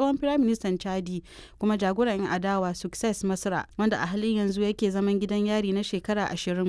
tsohon firaministan chadi kuma jagoran 'yan adawa success masra wanda a halin yanzu yake zaman gidan yari na shekara ashirin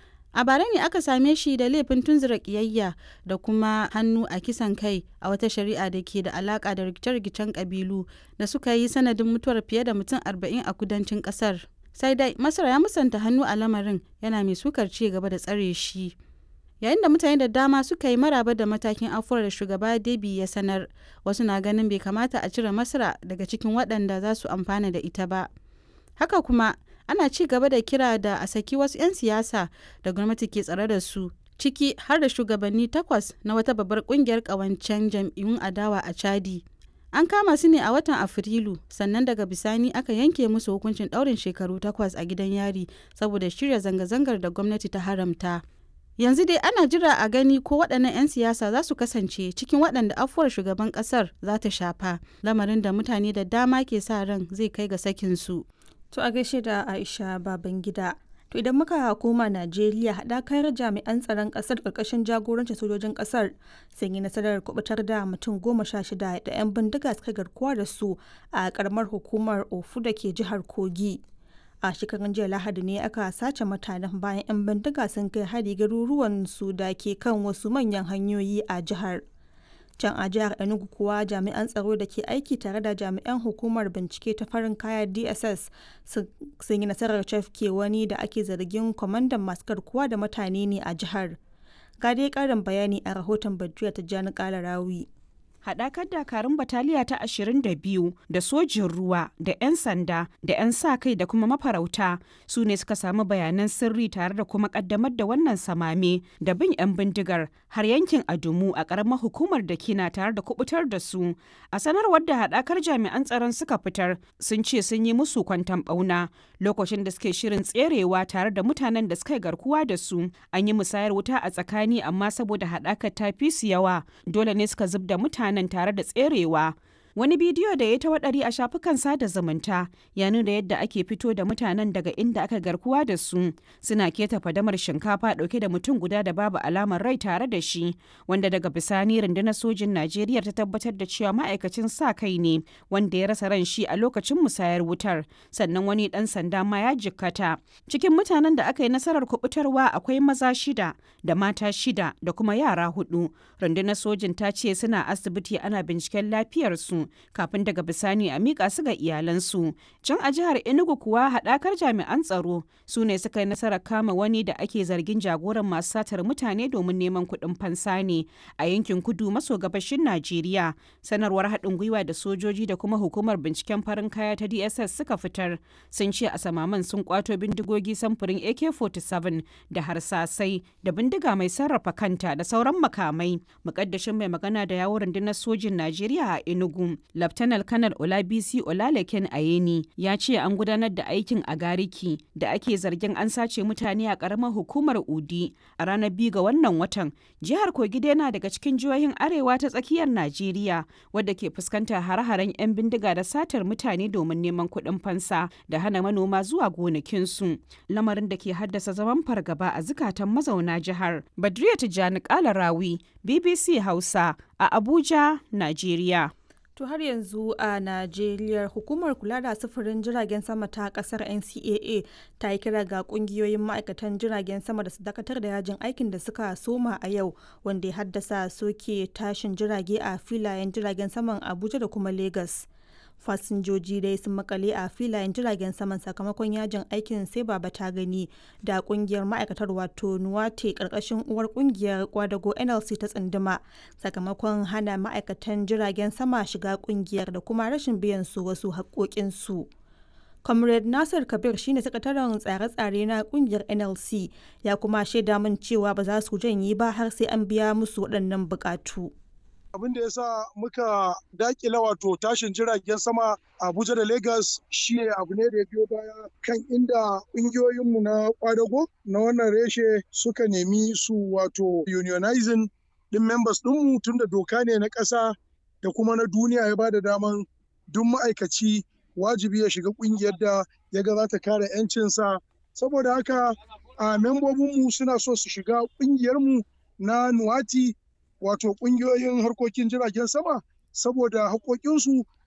a bara ne aka same shi da laifin tunzura kiyayya da kuma hannu a kisan kai a wata shari'a da ke da alaka da rikice-rikicen kabilu da suka yi sanadin mutuwar fiye da mutum 40 a kudancin kasar sai dai masar ya musanta hannu a lamarin yana mai sukar ci gaba da tsare shi yayin da mutane da dama suka yi maraba da matakin afuwar da shugaba debi ya sanar wasu na ganin bai kamata a cire masra daga cikin waɗanda za su amfana da ita ba haka kuma ana ci gaba da kira da a saki wasu 'yan siyasa da gwamnati ke tsare da su ciki har da shugabanni takwas na wata babbar kungiyar kawancen jam'iyyun adawa a chadi an kama su ne a watan afrilu sannan daga bisani aka yanke musu hukuncin daurin shekaru takwas a gidan yari saboda shirya zanga-zangar da gwamnati ta haramta yanzu dai ana jira a gani ko waɗannan 'yan siyasa za su kasance cikin waɗanda afuwar shugaban ƙasar za ta shafa lamarin da mutane da dama ke sa ran zai kai ga sakinsu To a gaishe da Aisha Babangida. To idan muka koma Najeriya haɗakar jami'an tsaron ƙasar ƙarƙashin jagorancin sojojin ƙasar sun yi nasarar kubutar da mutum goma sha shida da 'yan bindiga suka garkuwa da su a ƙaramar hukumar Ofu da ke jihar Kogi. A shekarun jiya Lahadi ne aka sace mutanen bayan 'yan bindiga sun kai hari garuruwan su da ke kan wasu manyan hanyoyi a jihar. can a jihar enugu kuwa jami'an tsaro da ke aiki tare da jami'an hukumar bincike ta farin kaya dss sun yi nasarar cafke wani da ake zargin kwamandan masu garkuwa da mutane ne a jihar ga dai karin bayani a rahoton badriya ta jani kala rawi haɗakar dakarun bataliya ta 22 da sojin ruwa da 'yan sanda da 'yan sa kai da kuma mafarauta su ne suka samu bayanan sirri tare da kuma ƙaddamar da wannan samame da bin 'yan bindigar har yankin adumu a ƙaramar hukumar da kina tare da kubutar da su a sanarwar da haɗakar jami'an tsaron suka fitar sun ce sun yi musu kwantan ɓauna lokacin da suke shirin tserewa tare da mutanen da suka garkuwa da su an yi musayar wuta a tsakani amma saboda haɗakar ta fi su yawa dole ne suka zub da mutane nan tare da tserewa wani bidiyo da ya ta waɗari a shafukan sada zumunta ya nuna yadda ake fito da mutanen daga inda aka garkuwa da su suna keta fadamar shinkafa ɗauke da mutum guda da babu alamar rai tare da shi wanda daga bisani rundunar sojin najeriya ta tabbatar da cewa ma'aikacin sa kai ne wanda ya rasa ran shi a lokacin musayar wutar sannan wani ɗan sanda ma ya jikkata cikin mutanen da aka yi nasarar kubutarwa akwai maza shida da mata shida da kuma yara hudu rundunar sojin ta ce suna asibiti ana binciken lafiyarsu kafin daga bisani a miƙa su ga iyalansu. Can a jihar Enugu kuwa haɗakar jami'an tsaro su ne suka yi nasarar kama wani da ake zargin jagoran masu satar mutane domin neman kuɗin fansa ne a yankin kudu maso gabashin Najeriya. Sanarwar haɗin gwiwa da sojoji da kuma hukumar binciken farin kaya ta DSS suka fitar sun ce a samaman sun kwato bindigogi samfurin AK-47 da harsasai da bindiga mai sarrafa kanta da sauran makamai. Mukaddashin mai magana da yawon rundunar sojin Najeriya a Enugu Laftanar Kanar Olabisi Olalekin Ayeni ya ce an gudanar da aikin a Gariki da ake zargin an sace mutane a ƙaramar hukumar Udi a ranar biyu ga wannan watan. Jihar Kogi yana daga cikin jihohin arewa ta tsakiyar Najeriya wadda ke fuskantar hare-haren 'yan bindiga da satar mutane domin neman kuɗin fansa da hana manoma zuwa gonakinsu. Lamarin da ke haddasa zaman fargaba a zukatan mazauna jihar. Badriya Tijjani Kalarawi, BBC Hausa a Abuja, Najeriya. To har yanzu a Najeriya hukumar kula da sufurin jiragen sama ta kasar NCAA ta yi kira ga kungiyoyin ma'aikatan jiragen sama da su dakatar da yajin aikin da suka soma a yau wanda ya haddasa soke tashin jirage a filayen jiragen saman Abuja da kuma Lagos. fasinjoji dai sun makale a filayen jiragen saman sakamakon yajin aikin sai baba ta gani da kungiyar ma'aikatar wato nuwate karkashin uwar kungiyar kwadago nlc ta tsunduma sakamakon hana ma'aikatan jiragen sama shiga kungiyar da kuma rashin biyan su wasu haƙoƙinsu. comrade nasir kabir shine sakataren tsare-tsare na kungiyar nlc ya kuma shaida min cewa ba za su janye ba har sai an biya musu waɗannan buƙatu. abin da ya sa muka dakila wato tashin jiragen sama abuja da lagos shine abu ne da ya biyo baya kan inda ƙungiyoyinmu na kwadago na wannan reshe suka nemi su wato unionizing din members ɗinmu tun da doka ne na ƙasa da kuma na duniya ya bada daman duk ma'aikaci wajibi ya shiga ƙungiyar da ya ga za ta kare 'yancinsa saboda haka a membobinmu suna so su shiga ƙungiyarmu na nuwati wato ƙungiyoyin harkokin jiragen sama saboda haƙoƙinsu